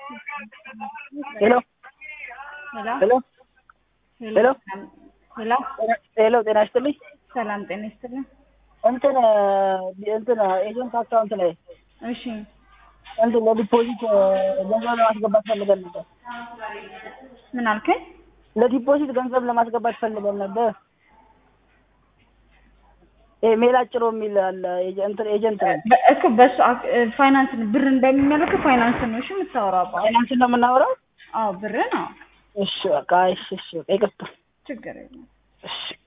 ሄሎ ሄሎ ሄሎ ሄሎ ሄሎ ሄሎ ጤና ይስጥልኝ። ሰላም ጤና ይስጥልኝ። እንትን እንትን ኤጀንት አካውንት ላይ እሺ እንትን ለዲፖዚት ገንዘብ ለማስገባት ፈልገን ነበር። ምን አልከኝ? ለዲፖዚት ገንዘብ ለማስገባት ፈልገን ነበር። ይሄ ሜላጭሮ የሚል አለ ኤጀ- እንትን ኤጀንት ነው። በ- እኮ በሱ አክ- ፋይናንስ ብርን በሚመለከት ፋይናንስ ነው እሺ የምታወራው አባ? ፋይናንስ ነው የምናወራው። አዎ ብርን አዎ እሺ በቃ እሺ እሺ በቃ ይቅርታ ችግር የለም። እሺ